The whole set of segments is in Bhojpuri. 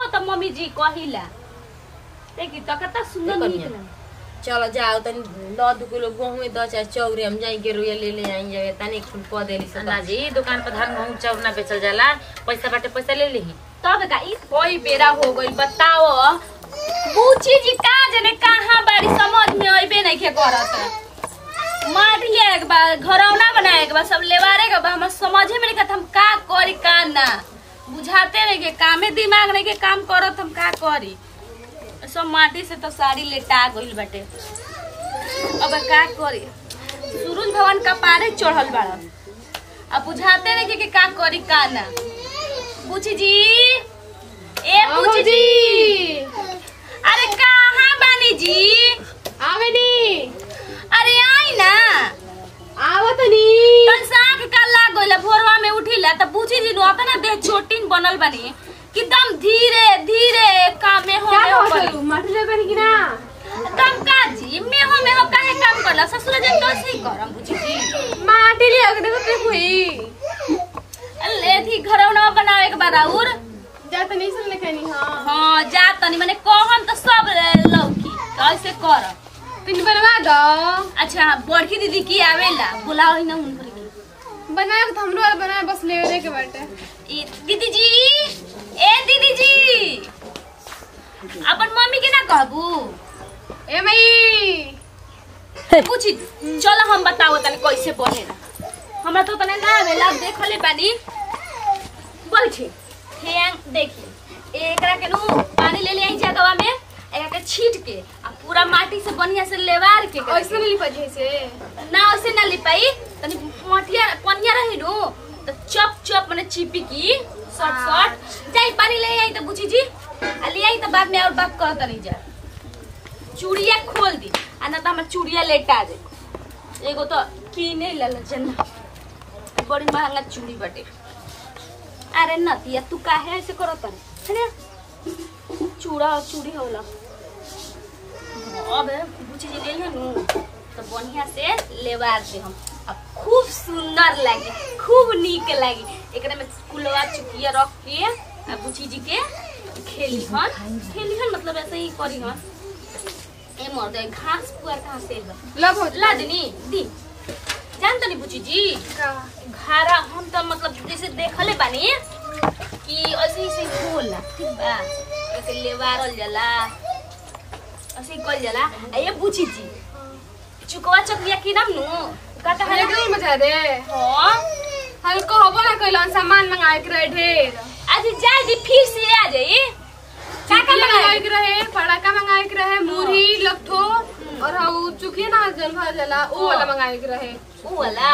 तो मम्मी जी कहिला देखी तो कितना सुंदर देखो नीक निया। लगे चलो जाओ तनी द दू किलो गेहूं में द चाहे चौरे हम जाई के रुया ले ले आई जाए तनी फूल क देली से ना जी दुकान पर धान गेहूं चाउर ना बेचल जाला पैसा बाटे पैसा ले ली तब का ई कोई बेरा हो गई बताओ बूची जी का जने कहाँ बाड़ी समझ में अइबे नहीं के करत मारिए एक बार घरौना बनाए एक बार सब लेवारे के बा हम समझे में नहीं करत हम का करी का ना बुझाते नहीं के कामे दिमाग नहीं के काम करत हम का करी सब माटी से तो साड़ी लेटा गइल बाटे अब का करी सूरज भगवान का पारे चढ़ल बाड़ अब बुझाते नहीं के, के का करी का ना पूछी जी ए पूछी जी अरे कहाँ बानी जी आवेनी अरे आई ना आवतनी तन साख का लाग गइल भोरवा में उठिला त पूछी जी नु अपना देह छोटिन बनल बानी कि दम धीरे धीरे काम में हो क्या में हो कहत करी तू माटी ले बनी कि ना दम का जी में हो में हो काहे काम करला ससुर जन कैसे ही करम पूछी जी माटी ले अगने को ते हुई ले थी घरौना बनावे के बाद और जा त नहीं सुन लेखनी हां हां जा तनी माने कहन त सब लौकी कैसे कर पिन बनवा दो अच्छा बड़की दीदी की आवेला बुलाओ ही ना उनकर के बनाए तो हमरो वाला बनाए बस ले ले के बाटे ई दीदी जी ए दीदी जी अपन मम्मी के ना कहबू ए मई पूछी चलो हम बताओ तनी कैसे बनेला हमरा तो तने ना आवेला देखले बानी बैठी हेंग देखी एकरा के नु पानी ले ले आई जगवा में एकरा के छीट के आ पूरा माटी से बढ़िया से लेवार के एकरा के। ऐसे नहीं लिपा जैसे ना ऐसे ना लिपाई तनी मटिया पनिया रही नु तो चप चप माने चिपी की शॉर्ट शॉर्ट जाई पानी ले आई तो बुझी जी आ ले आई तो बाद में और बात कहत नहीं जा चूड़िया खोल दी आ ना तो हमर चूड़िया लेटा दे एगो तो कीने लल जन बड़ी महंगा चूड़ी बटे अरे नतिया तू काहे ऐसे करत है चूड़ा और चूड़ी होला अब बुझी जी ले नु तो बढ़िया से लेवार दे हम अब खूब सुंदर लागी खूब नीक लागी एकरा में कुलवा चुकिया रख के आ बुची जी के खेली हन खेली हन मतलब ऐसे ही करी हन ए मर दे घास पुआर कहाँ से बा लब हो ला देनी दी जान तनी बुची जी का घारा हम तो मतलब जैसे देखले बानी कि ऐसे ही से होला ठीक बा ऐसे लेवारल जाला ऐसे ही कल जाला आ ये बुची जी चुकवा चकरिया की नाम नु काटा हले हले नहीं मजा दे हां हल को हबो ना कइलन सामान मंगाए के रहे ढेर आज जाए दी फिर से आ जाई का का चुकिया मंगाए मंगाई के रहे पड़ाका मंगाए के रहे मुरही लट्ठो और हाउ चुकिया ना जल भर जाला वो वाला मंगाए के रहे ऊ वाला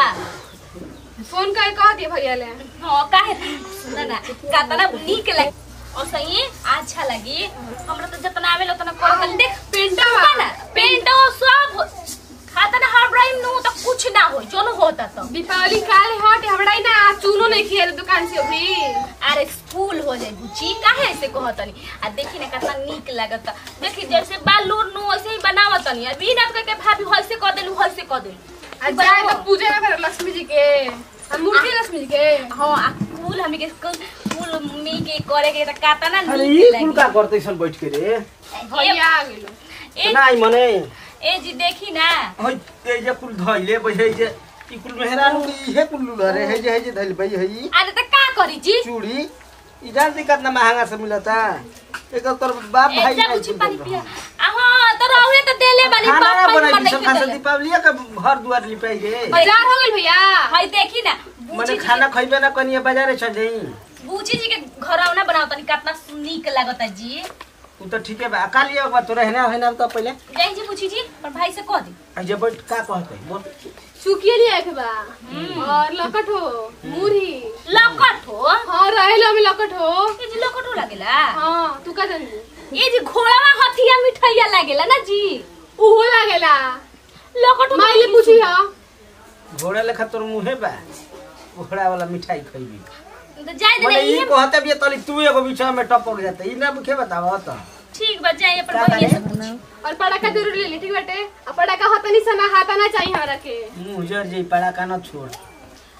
फोन कर कह दिए भैया ले हां काहे सुन ना कातना नीक लगे और सही अच्छा लगी हमरा तो जितना आवेला उतना कर देख पेंटा बा ना पेंट सब खाता ना हर ब्राइम नु तो कुछ ना हो जोन होता तो दीपावली काल हट हमरा ही ना चूनो नहीं खेल दुकान से अभी अरे फूल हो जाए बुची काहे ऐसे कहतनी आ देखी ना कितना नीक लागत देखी जैसे बालूर नु ऐसे ही बनावतनी अभी ना करके भाभी हइसे कह देलू हइसे कह देलू आ जाए तो पूजा ना करे लक्ष्मी जी के हम मूर्ति लक्ष्मी जी के हां आ फूल हमी के फूल मी के करे के त काता ना अरे नीक ये लागी कुल का करते सन बैठ के रे भैया आ गेलो ए ना आई मने ए जी देखी ना होय ए जे कुल धइले बैठे जे ई कुल मेहरान इहे कुल लुला रे हे जे हे जे धइल बई हई अरे त का करी जी चूड़ी ई जान दी कितना महंगा से मिलता एक तोर बाप ए भाई जा नहीं बुची कुल पानी देल पिया रहा। आ हां तो रहुए तो देले वाली खाना ना बाप बनाई पर सब खासा दीपावली का घर दुआर लिपाई गे बाजार हो गेल भैया हई देखी ना मने बूची खाना खइबे ना कनिए बाजारे चल जाई बूची जी के घरौना बनाओ तनी कितना नीक लागता जी उ तो ठीके बा का लिए बा तोरा हेना हेना तो पहले जय जी पूछी जी पर भाई से कह दी आ जे बैठ का कहते बोल चुकिया लिया के बा और लकट हो मुरही लकट हो हाँ रहेलो में लकट हो ये जी लकट हो लागेला हाँ तू का जानी ये जी घोड़ावा हथिया मिठाइया लागेला ना जी उहो लागेला लकट हो माइले पूछी हा घोड़ा लेखा तोर मुहे बा घोड़ा वाला मिठाई खइबी तो जाय दे मने ई नहीं कहते भी तली तू एगो बीच में टपक जाते ई ना मुखे बतावा त ठीक बा जाइए पर का भैया करे? से पूछ और पटाखा जरूर ले ली ठीक बाटे और पटाखा होता नहीं सना हाथा ना चाहिए हमरा के मुंह जर जे पड़ा का न छोड़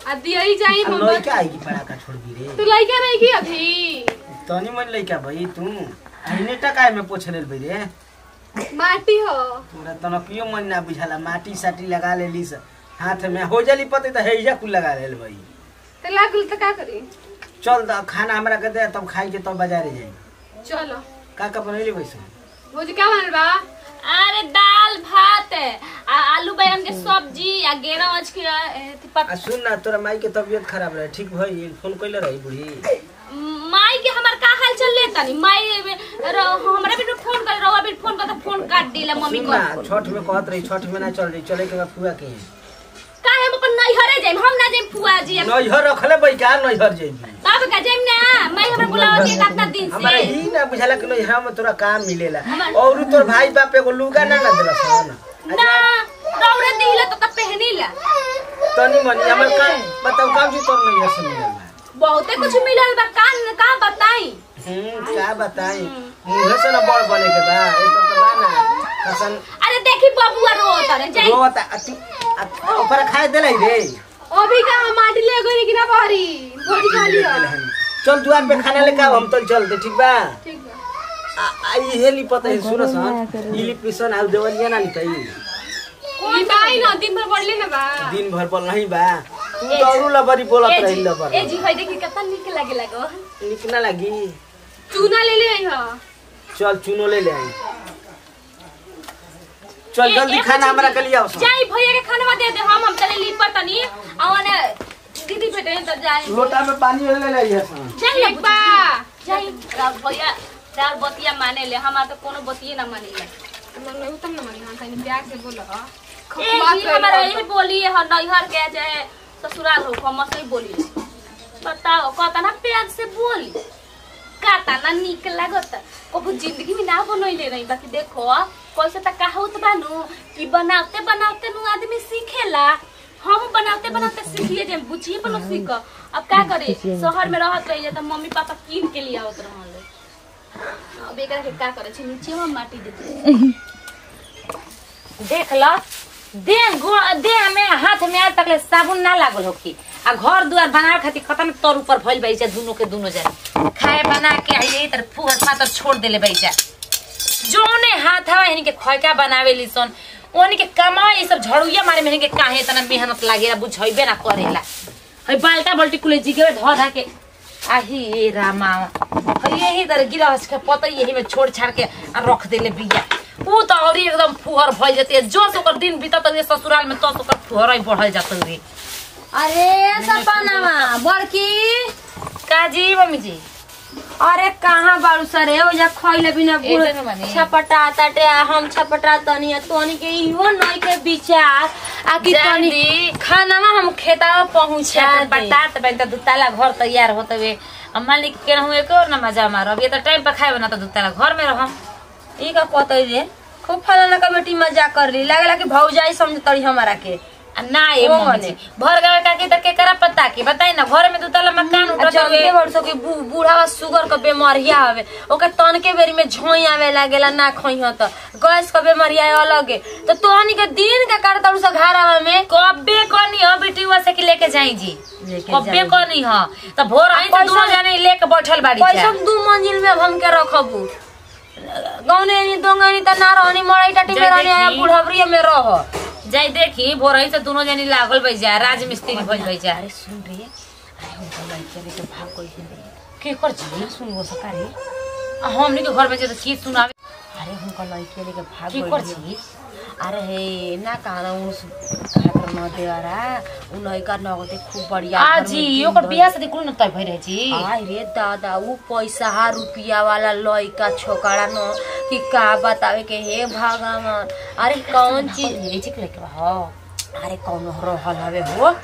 आ दियई जाई आ हम लइका आई की पड़ाका छोड़ दी रे तू लइका नहीं की अभी तनी मन लइका भाई तू आइने टकाय में पोछ लेल भाई रे माटी हो पूरा तनकियो मन ना बुझाला माटी साटी लगा लेली से हाथ में हो जाली पते त हेजा कुल लगा लेल भाई तो लागल तो का करी चल द खाना हमरा के दे तब खाई के तब बाजारे जाई चलो का का बनैली वैसे भोज क्या बनल बा अरे दाल भात आ आलू बैगन के सब्जी आ गेरा मछ के ए, पत- आ सुन ना तोरा माई के तबीयत खराब रहे ठीक भई फोन कइले रही बुढ़ी माई के हमार का हाल चल ले तनी माई र- हमरा भी फोन कर रहुआ भी फोन कर फोन काट दिला मम्मी सुन को ना छठ में कहत रही छठ में ना चल रही चले के बाद फुआ के का हम अपन नैहरे जाइम हम ना जाइम फुआ जी हम नैहर रखले बई का नैहर जेबी बाप का जाइम ना माई हमरा बुलावत है कितना दिन हमारा से ही ना बुझाला कि नैहर में तोरा काम मिलेला हमार- और तोर भाई बाप एगो लुगा ना ना देला सन ना रौरे दिला तो तब पहनीला तनी मनी हमर काम बताओ काम जी तोर नैहर से मिलल बा बहुते कुछ मिलल बा का का बताई हम्म क्या बताई मुंहे से ना बड़ बने के बा ए तो तो बा ना कसन अरे देखी बबुआ रोत रे जाई वो बता अति अति- ओकरा खाए देलै रे अभी का हम माटी ले गई कि ना बहरी भोज खा लियो चल दुआर पे खाना लेके आओ हम तो चल दे ठीक बा ठीक बा आ आ इहे ली पता है सुनो सन इली पिसन आउ देवलिया ना लितई ई बाई ना दिन भर पड़ले ना बा दिन भर बोल नहीं बा तू तो औरू लबरी बोलत ए रही जी लबर ए जी होय देखी कितना निक लागे लगो निक ना लगी चूना ले ले आई हो चल चुनो ले ले आई चल ए- जल्दी ए खाना बच्ची हमरा जी, के लिए आओ सन। जाई भैया के खाना दे दे हम हम चले लीपर तनी आवन दीदी बेटे तो जाए लोटा में पानी ले ले आई सन जाई ना ठीक बा जाई राव भैया राव बतिया माने ले हमार तो कोनो बतिये ना माने ले मन में उतम ना मन हां तनी प्यार से बोलो ए जी हमारा यही बोली है नैहर के चाहे ससुराल हो हम सही बोली बताओ कहता ना प्यार से बोली काता ना निक लागत कबू जिंदगी में ना बनैले रही बाकी देखो कैसे तक कहावत बानू कि बनाते बनाते नु आदमी सीखेला हम बनाते बनाते सीखिए जे बुझिए पर सीख अब का करे शहर में रहत रही त मम्मी पापा कीन के लिए आवत रहल अब एकरा के का करे छी नीचे हम माटी देते देख ल देह गो- देह में हाथ में आज तक ले साबुन ना लागल हो की आ घर दुआर बनावे खातिर खतम तोर ऊपर भइल बैचा दुनो के दुनो जन खाए बना के आई यही तरह फुहर फातर छोड़ देले बैचा जोने हाथ हवा इनके खैका बनावे सन ओनी के कमा ये सब झड़ुया मारे में इनके काहे इतना मेहनत लागेला बुझइबे ना करेला हई बाल्टा बाल्टी कुले जिगे धो धा के आही ए रामा हई यही तरह गिरहस के पता यही में छोड़ छाड़ के आ रख देले बिया ऊ तो और एकदम फुहर भइल जते जो से ओकर दिन बीतत रे ससुराल में तो से ओकर फुहर बढ़ल जात रे अरे सपनावा बड़की काजी मम्मी जी अरे कहाँ बाड़ू सरे ओजा खइले बिना गुड़ एते न बानी। छपटा ताटे आ हम छपटा तनी आ तोनी के इहो नई के विचार आ कि तनी जानी खानामा हम खेतावा पहुंचा जा दे। बतात बन त दुताला घर तैयार होतवे अब मालिक के रहू एक और ना मजा मारब ये त टाइम पे खाए बना त दुताला घर में रहम ई का कहते रे खूब फलाना का बेटी मजाक कर ली लागला कि भौजाई समझतड़ी हमारा के आ ना ए ओ मम्मी जी भर गावे काकी त केकरा पता की बताई ना घर में दुताला मकान आ उठत जानते हवे बरसो कि बू- बूढ़ा शुगर का बीमारिया हवे ओकर तनके बेरी में झोई आवे लागेला ना खइह त गैस का बीमारिया अलगे तो तोहनी के दिन का काट तड़ू सा घरावा में कब्बे कनी हो बेटीवा से कि लेके जाई जी लेके कब्बे जाई। कनी हो त भोर आई त पैसा- दोनों जाने लेके बैठल बाड़ी पैसा जा दू मंजिल में अब हमके रखबू गौने नि दोंगनी त ना रहनी मड़ई टाटी में जय रहनी आया देखी। बुढ़ावरिया में रह जाई देखी भोर आई से दोनों जानी लागल बई जा राज मिस्त्री भइल बई जा अरे सुन रे अरे हम तो लड़के रे के भाग कोई रे के कर जी सुन वो सकारी आ हमनी के घर में जे त की सुनावे अरे हमका लड़के रे के भाग की गइल कर रे। जी अरे हे ना कहना उस खातर न देवरा उ लड़का नगदे खूब बढ़िया आ घर में जी दिन ओकर भर- बियाह शादी कुल न तय भइ रहे जी आय रे दादा उ पैसा हा रुपिया वाला लइका छोकरा न कि का बतावे के हे भगवान अरे कौन चीज ये चिक लेके बा हो अरे कौन रहल हवे हो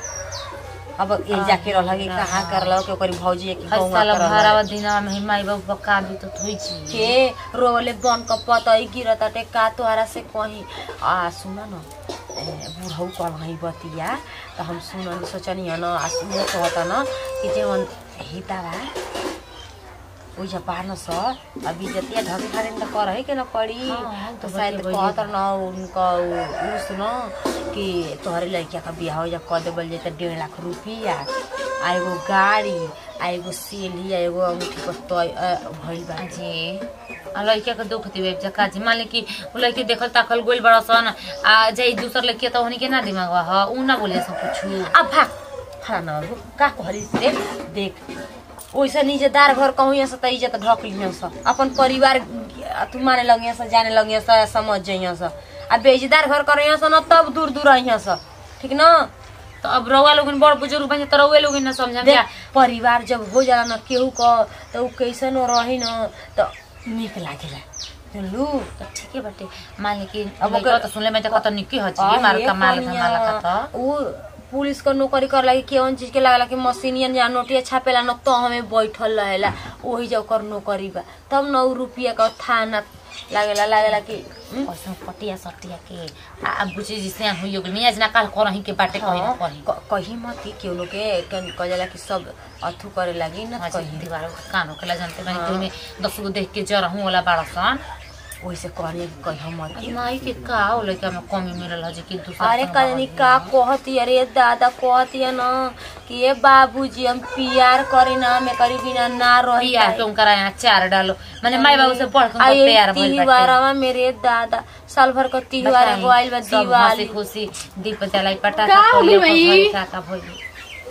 अब ए जाके रहल कि कहाँ करल के ओकरी भौजी के हर गौवा साल करल भरावा दिनवा में माई बाबू पक्का भी तो थोई छी के रोले बन क पतई गिरत टे का तोहरा से कही आ सुन न ए, बुढ़ऊ कढ़ई बतिया त हम सुन सोचनी न आ सुन कहता न कि जेवन हिता बा ओइजा पान स अभी जतिया ढके खारे त करही के न पड़ी हाँ, तो तो शायद बतिया कहत न उनका उ उ सुनो कि तोहरे लड़किया का बियाह हो जा कर देबल जाए त डेढ़ लाख रुपया आ एगो गाड़ी आ एगो सेली आ एगो अंगूठी पर तय भइल बा जी आ लड़किया के दुख दिवे जका जी मान ली कि उ लड़की देखल ताकल गोल बड़ा सन आ जाई दूसर लड़किया त ओहनी के ना दिमाग ह उ ना बोले सब कुछ अब भाग खड़ा न बाबू का कहली से देख ओइसे निजेदार घर कहूँ यहाँ से त इज्जत ढक लिया से अपन परिवार तू माने लगिया से जाने लगिया से समझ जइया से आ बेइज्जदार घर करे यहाँ से न तब दूर दूर अइया से ठीक न तो अब रउआ लोगन बड़ बुजुर्ग बन त रउए लोगन ना समझम देख जा परिवार जब हो जाला न केहू क त उ कैसन रही न त निक लागेला जानलू तो ठीके बाटे मान ली कि अब अब ओकर- तो सुनले में त कत निकी ह जी मार अरे कमाल कनिया, धमाल कत उ पुलिस क नौकरी कर लगी केवन चीज के लागला कि मशीनियन या नोटिया छापेला न तो हमें बैठल रहेला ओही जब ओकर नौकरी बा तब न उ रुपया का थाना लागेला लागेला कि हम्म, ऐसा पटिया सटिया के आ अब बुझी जिसे हुई होगी मियाज ना काल करही के बाटे कही ना हाँ, कही क- कही मत कि केहू लोग के कन- कहेला कि सब अथु करे लागी न कही दीवार कान होकेला जानते बानी कि में दस गो देख के जरा हूं वाला बड़ा सन ओइसे कहनी कि कही मत कि नाई के का हो लइका में कमी मिलल है जे कि दूसरा अरे संग कजनी रहल। का कहती अरे दादा कहती है न कि ये बाबूजी हम प्यार करे ना में करी बिना ना रही बियाह पाई। तुम करा यहाँ चार डालो मैंने माई बाबू से पढ़ आ के ये तैयार भइल बाटे त्योहारवा मेरे दादा साल भर का त्योहार बताई, एगो आइल बा सब दिवाली हंसी खुशी दीप जलाई पटाखा का हो फोड़ले, गइल ओकर भाई? घरे का का भइल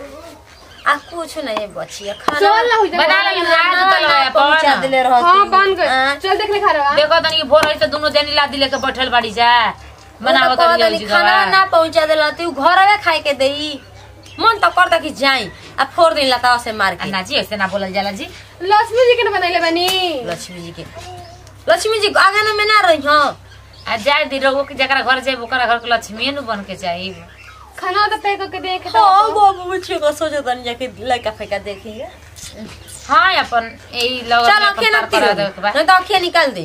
आ कुछ नहीं बचिया खाना चल ना हो जाए बना ले आज ना, तो ना, लाया पहुंचा पवन देले रहती हाँ बन गए हाँ। चल देख ले खा रहा देखो तनी भोर है से दोनों जनी लादी लेके बैठल बाड़ी जा बनावत वो तो कहत रही हनी खाना ना पहुंचा देला तू घरवे खाए के देई मन तो करता कि जाई आ फोड़ दिन लतावा से मार के ना जी ऐसे ना बोलल जाला जी लक्ष्मी जी के ना बनैले बनी लक्ष्मी जी के लक्ष्मी जी आंगन में ना रही हाँ आ जाए दी रघु के जकरा घर जाए ओकरा घर के लक्ष्मी नु बन के चाहिए खाना तो पैक करके देख हाँ बाबू बच्चे का सोचा था जाके लड़का फेंका देखेंगे हाँ अपन यही लग चल अखिया ना करा दे के बाद नहीं तो अखिया निकाल दे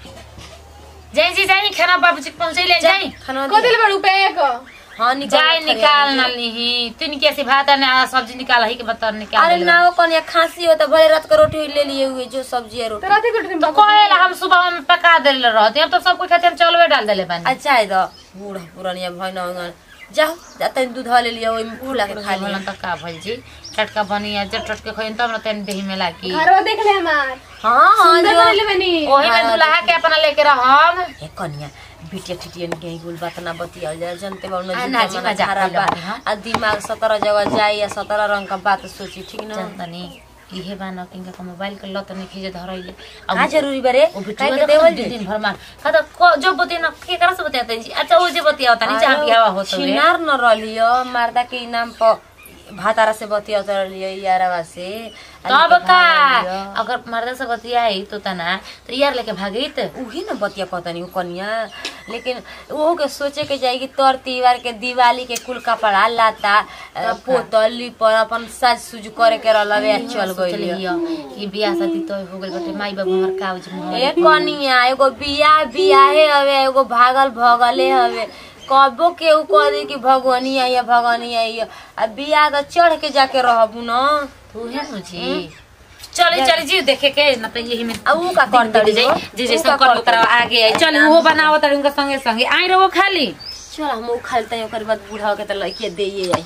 जाई जी जाई खाना बाबूजी के पहुंचे ले जाई खाना को दे। दिल बड़ू पैक हाँ निकाल जाई खड़े निकाल हैं। ना लीही तीन कैसे भात है ना सब्जी निकाल ही के बता निकाल अरे देले ना वो कौन या खांसी हो तो भले रात का रोटी ले लिए हुए जो सब्जी है रोटी तो रात को तो कहेला हम सुबह में पका देले रहते हम तो सब कुछ खाते हम चलवे डाल देले बानी अच्छा है तो बूढ़ा पुरानिया भाई ना होगा जाओ जाते दूध ले लिया वही में फूला के खा लिया बोलन तो का भइल जी टटका बनिया जब टटके खइन तब न तेन देही में लागी घरवा देख ले हमार हाँ हाँ सुंदर जो बनैले बनी ओही में दुल्हा के अपना लेके रहम ए कन्या बिटिया टिटियन के गुल बात ना बतिया जा जानते बा आ, उन ना जी, मजाक कइले बानी, हाँ। आ दिमाग सत्रह जगह जाई या सत्रह रंग का बात सोची ठीक ना जनतनी इहे बा न किनका के मोबाइल के लत नहीं खींचे धरैले का जरूरी बारे ओ काहे बिटुआ के देवल देवल दिन दिन भर मार खाता को जो बतिया न के करा से बतियाते जी अच्छा ओ जे बतियाता नहीं जहां बियाह होत हुए छिनार न रलियो मारदा के नाम पर भातारा से बतिया रलियो यारवा से तब का अगर मर्दा से बतियाई तो तना तो यार लेके भागित उही न बतिया कहतनी उ कनिया लेकिन ओहो के सोचे के जाएगी तोर त्योहार के दिवाली के कुल कपड़ा लाता अ, पोतल लिपर अपन साज सुज करे के रहलवे आ चल गइल चलियो कि बियाह शादी तो हो गइल बाटे माई बाबू हमर कागज में ए कनिया एगो बियाह बियाहे हवे एगो भागल भगले हवे कबो केहू कह दे कि भगवानी आई है भगवानी आई है आ बियाह तो चढ़ के जाके रहबू न तू है मुझे चली चली जी देखे के न तो यही में आ ऊ का दिन करतड़ी बीत जाई हो? जे ऊ जैसे का कर ओकरा करतड़ी? आगे आई चल वो बनावो तड़ी उनका संगे संगे आई रहो खाली चल हम ऊ खालते हैं ओकर बाद बूढ़ा के तो लड़की देइए आई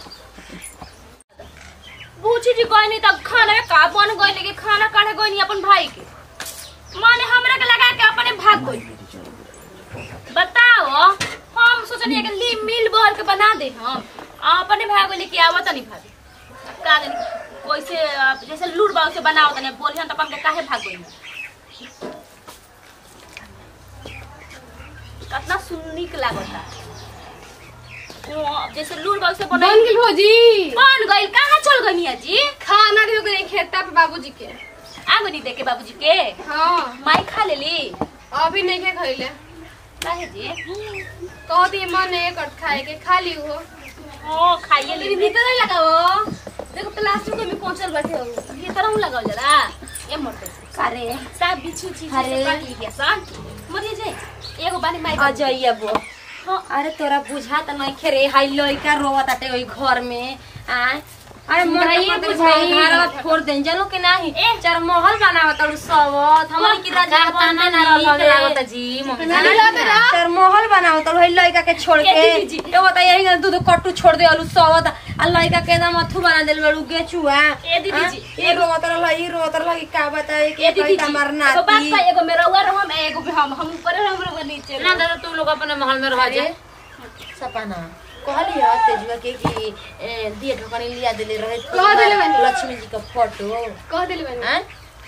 बूची जी गइनी त खाना में का बन गइले कि खाना काढ़े गइनी अपन भाई के माने हमरा के लगा के अपने भाग गइल बताओ हम सोचनी कि ली मिल बोल के बना दे हम आ अपने भाग गइले कि आवत नहीं भाभी का जानी वैसे अ, जैसे लूट बाव से बनाओ तने बोली हम त अपन के काहे भाग गइल कितना सुन्नी के लागता ओ, जैसे लूट बाव से बन बनाई गेल भौजी बन गइल कहाँ चल गइनी जी खाना दियो के खेता पे बाबूजी के आगो नहीं देखे बाबूजी के हाँ माई खा लेली अभी नहीं के खइले काहे जी कहती मन है कट खाए के खा ली हो ओ खाइए तेरी ली भीतर नहीं लगाओ देखो प्लास्टिक में पहुंचल बैठे हो भीतर हूं लगाओ जरा ए मरते अरे सब बिच्छू चीज अरे। से काट लिया सन मरिए जाए एगो बानी माई आ जाइए वो हाँ अरे तोरा बुझा त नहीं रे हाई लइका रोवत आटे ओई घर में आ अरे मोर ये ये बुझाई। बुझाई फोड़ दें जनो के नाही चार महल बनावत और सबत हमनी की राजा ताना ना नीक लागत जी मम्मी चार महल बनावत और लइका के छोड़ के के दीदी जी। ए बता यही ना दूध कट्टू छोड़ दे अलू सबत आ लइका के एकदम अथु बना देल बड़ू गेचुआ ए दीदी जी, ये रोवत रह ई रोवत रह कि का बताए ए के दीदी कई जी मार एगो बात नाती बा, एगो मेरा हुआ रहो हम एगो भी हम हम ऊपर हम लोग नीचे ना दादा तू लोग अपने महल में रह जा सपना कहली ह तेजुआ के कि ए, दिए ढकनी लिया देले रहे कह देले बानी। लक्ष्मी जी का फोटो कह देले बानी हैं?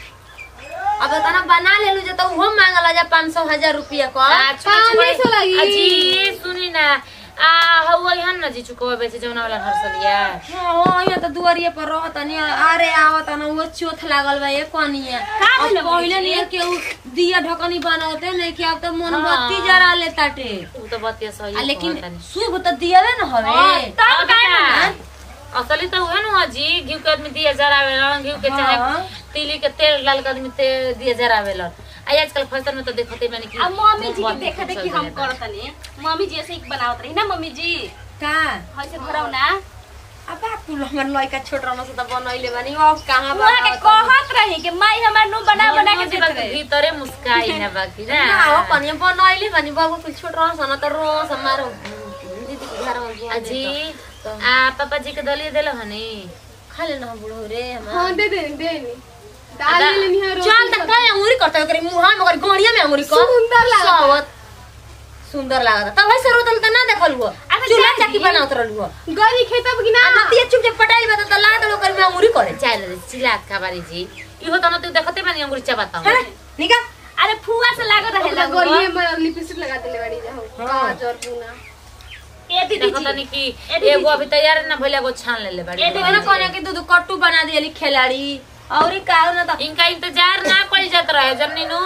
अब तना बना लेलू जे तो उहो मांगला जा 500 हजार रुपया का पाँच सौ लगी। अजी सुनी ना आ हवा यहाँ न जी चुको बेचे जौना वाला हरसलिया हां यहाँ तो दुआरिये पर रहत नि अरे आवत न वो चोथ लागल बा ये कनिया अब भेल पहिले नि के उ दिया ढकनी बनावते नहीं कि अब तो मोमबत्ती जरा ले ताटे तू तो बतिया सही आ लेकिन कहतानी। शुभ तो दियावे न हवे तब का असली तो उहे न जी घी के आदमी दिया जरावेला घी के चाहे हाँ। तिली के तेल डाल के आदमी ते दिया जरावेला आ आजकल फैशन में तो देखते मैंने कि अब मम्मी जी के बहुत देखते चल कि हम जाता है। करतनी मम्मी जी ऐसे ही बनावत रही ना मम्मी जी का ऐसे भराव ना अब तू हमर लइका छोट रहन से त बनैले बानी अब कहां बा वहाँ के कहत रही कि माई हमार नु बना बना के मम्मी जी देत बाकी रहे भीतरे मुस्काई ना बाकी ना ना हो कनिया बनैले बानी बाबू कुछ छोट रहन सन त रोज हमार दीदी के घर में अजी आ पापा जी के दलिए देलो हनी खा लेना बुढ़ो रे हमार हाँ दे दे दे नी दाल ले लेनी है रोटी चल त काय अंगुरी करता करे मुहा में करे गड़िया में अंगुरी कर सुंदर लागता। सावत सुंदर लागत तब वैसे रोतल त ना देखल हुआ अच्छा, चूल्हा जानी। चक्की बनावत रहल हुआ गरी खेतब कि ना आ नतिया चुप चुप पटाइल बता त लागत लोग में अंगुरी करे चल चिल्लात खबारी जी इहो त न तू देखते बानी अंगुरी चबाता है निका अरे फुआ से लागत रहे ओकरा लगवा गलिए में लिपस्टिक लगा देले बाड़ी जाओ काजर बुना ए दीदी देखता जी नहीं कि ए दीदी एगो अभी तैयार ना भइला एगो छान लेले बाड़ी ए दीदी मैंने कहने कि दूध कट्टू बना दियली खिलाड़ी और ई का ना त इनका इंतजार ना कइल जात रहे जन्नी नु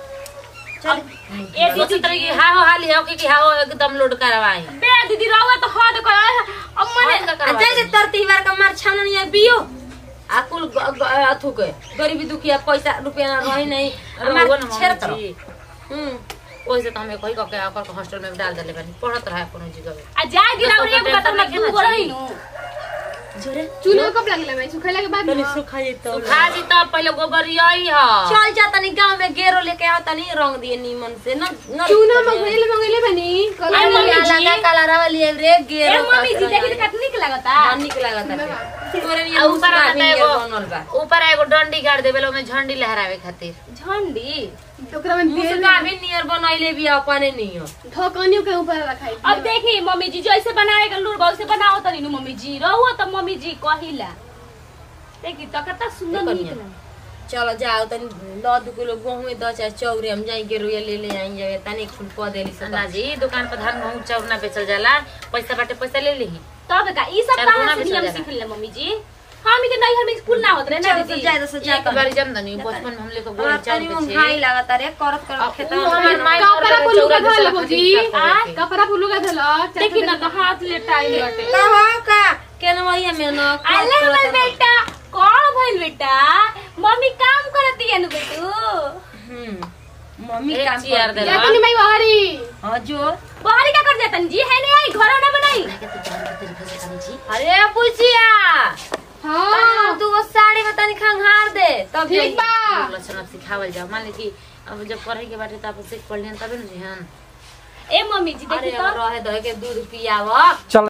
चल ए सोचत दीदी रही कि हाँ हो हाली हो कि हाँ हो एकदम लोड करवाई बे दीदी रहुआ तो हद कर अब मने आ जैसे तर त्योहार का मार छावन नहीं बियो आ कुल ग- ग- अथु के गरीबी दुखिया पैसा रुपया ना रही नहीं अरे हमार वो ना छेड़ मम्मी तरफ जी हम्म ओइसे तो हमें कही कह के हॉस्टल में डाल देले बानी पढ़त रहा कोनो जगह आ जाय दिन और एगो कतम ना दू गो रही नु जोरे चूल्हा कब लगले मैं सुखेला के बाद तनी ना। सुखा जेतो सुखा जी तो पहले गोबरियाई ह चल जा तनी गांव में गेरो लेके आओ तनी रंग दिए नीमन से न न चूना मंगले मंगले बनी कल अरे मम्मी काला जी। का काला रवा लिए रे ए गेरो मम्मी जी देखी तो कितनी के लगता हां निक लागत है तोरे आ लिए ऊपर ऊपर आता भी एगो बनल बा ऊपर एगो डंडी गाड़ देबे ओमे झंडी लहरावे खातिर झंडी ओकरा में तेल मुसका भी नियर बनैले भी अपने नहीं हो ढकनियों के ऊपर रखाई अब देखी मम्मी जी जैसे बनाए के लूर वैसे बनाओ तनी नु मम्मी जी रहुआ तो मम्मी जी कहिला देखी तो कितना सुंदर देखो नीक निया। लगे। चलो जाओ तनी दस दो किलो गेहूं में दस चाहे चौरे हम जाएंगे रुया ले ले आएंगे जावे तनी फूल कह देली सब ना जी दुकान पर धान गहूं चाउर ना बेचल जाला पैसा बाटे पैसा ले लीही तब का ई सब चार कहां गुना से भी नियम चल सीख ले मम्मी जी हम के नहीं घर में स्कूल ना होत रहे ना चल तो दीदी जाए तो जा एक बार जम दनी बचपन में हम लोग को गोल हमार चाउर तनी बेचे महंगाई लागत रे करत करत खेत उ हमार माई कपड़ा पुल्लू का चौरा धल बेचला बुजी खातिर का करे के। कपड़ा पुल्लू का धल देखी ना तो हाथ ले टाइम बाटे का हो का केन वही में न अल्लाह हमर बेटा कौन भइल बेटा मम्मी काम करती है नु बेटू हम्म मम्मी एक काम चेयर कर दे दिया ला। जातनी मैं बाहरी हां जो बाहरी का कर जातन जी है नहीं आई घर ना बनाई अरे पूछिया हां तू वो साड़ी में तनी खंगार दे तब ठीक बा लक्षण अब सिखावल जाओ मान ली कि अब जब पढ़े के बाटे तो आप सीख पढ़ लियन तबे न जी हम ए मम्मी जी अरे देखी तो रहे दहे के दूध पियावा चल